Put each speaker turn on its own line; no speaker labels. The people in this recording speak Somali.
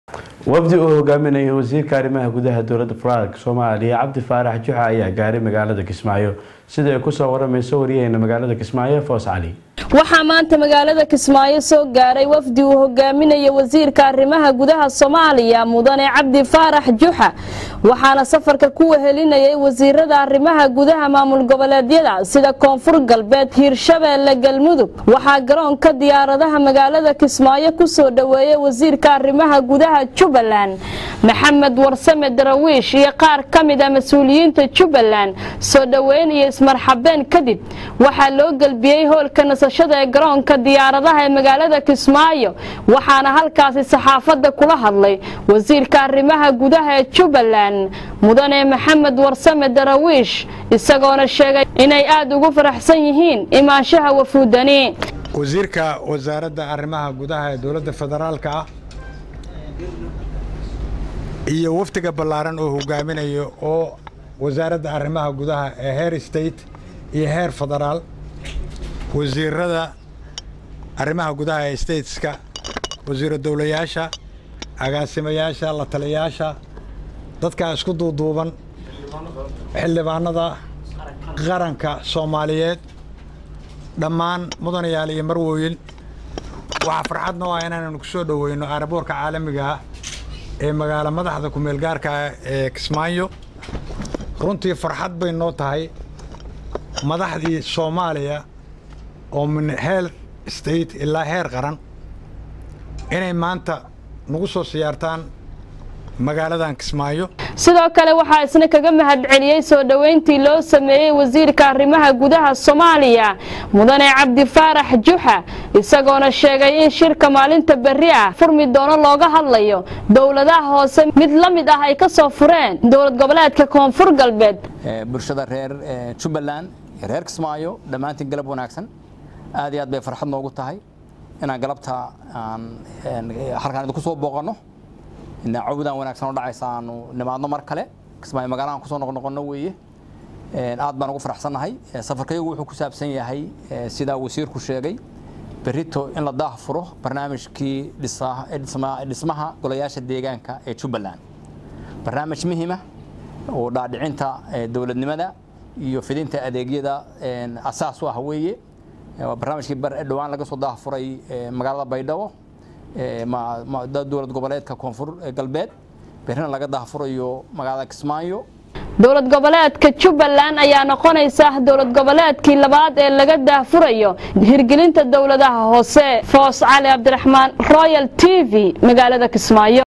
wafdi uu hogaaminayay wasiirka arrimaha gudaha dowladda federaalk soomaaliya cabdi faarax juxa ayaa gaaray magaalada kismaayo sida ay kusoo waramayso waryaheena magaalada kismaayo foos cali
waxaa maanta magaalada kismaayo soo gaaray wafdi uu hogaaminaya wasiirka arrimaha gudaha soomaaliya mudane cabdi faarax juxa waxaana safarka ku wehelinayay wasiirada arrimaha gudaha maamul goboleedyada sida koonfur galbeed hiirshabeelle galmudug waxaa garoonka diyaaradaha magaalada kismaayo kusoo dhoweeyay wasiirka arrimaha gudaha jubbaland maxamed warsame darawiish iyo qaar ka mid a mas-uuliyiinta jubbaland soo dhoweyn iyo ismarxabeen kadib waxaa loo gelbiyey hoolka nasashada ee garoonka diyaaradaha ee magaalada kismaayo waxaana halkaasi saxaafadda kula hadlay wasiirka arrimaha gudaha ee jubbaland mudane maxamed warsame darawiish isagoona sheegay inay aada ugu faraxsan yihiin imaanshaha wafuudani
wasiirka wasaaradda arrimaha gudaha ee dowladda federaalka ah iyo wafdiga ballaaran oo hogaaminayo oo wasaaradda arrimaha gudaha ee heer state iyo heer federaal wasiirada arrimaha gudaha ee stateska wasiiro dowlayaasha agaasimayaasha la taliyayaasha dadkaa isku duuduuban xildhibaanada qaranka soomaaliyeed dhammaan mudanayaal iyo marwooyin waxaa farxadna o ah inaannu ku soo dhoweyno aaraboorka caalamiga ah ee magaalo madaxda ku-meel gaarka ee kismaayo runtii farxad bay noo tahay madaxdii soomaaliya oo min heer state ilaa heer qaran inay maanta nagu soo siyaartaan magaaladan kismaayo
sidoo kale waxaa isna kaga mahadceliyey soo dhoweyntii loo sameeyey wasiirka arrimaha gudaha soomaaliya mudane cabdi faarax juxa isagoona sheegay in shirka maalinta berri ah furmi doono looga hadlayo dowladaha hoose mid la mid ah ay ka soo fureen dowlad goboleedka koonfur galbeed
bulshada reer jubbaland iyo reer kismaayo dhammaantiin galab wanaagsan aad iyo aad bay farxad noogu tahay inaan galabta aan halkaan idinku soo booqanno cawdaan wanaagsan oo dhacaysa aanu nimaadno mar kale kismaayo magaalahan kusoo noqnoqonno weeye aad baan ugu faraxsannahay safarkayagu wuxuu ku saabsan yahay sidaa wasiirku sheegay berrito in la daah furo barnaamijkii dhismaha golayaasha deegaanka ee jubbaland barnaamij muhiima oo dhaadhicinta dowladnimada iyo fidinta adeegyada asaas u ah weeye waa barnaamijkii dhowaan laga soo daah furay magaalada baydhabo dowlad goboleedka koonfur galbeed berrina laga daahfurayo magaalada kismaayo
dowlad goboleedka jubbaland ayaa noqonaysa dowlad goboleedkii labaad ee laga daahfurayo hirgelinta dowladaha hoose foos cali cabdiraxmaan royal t v magaalada kismaayo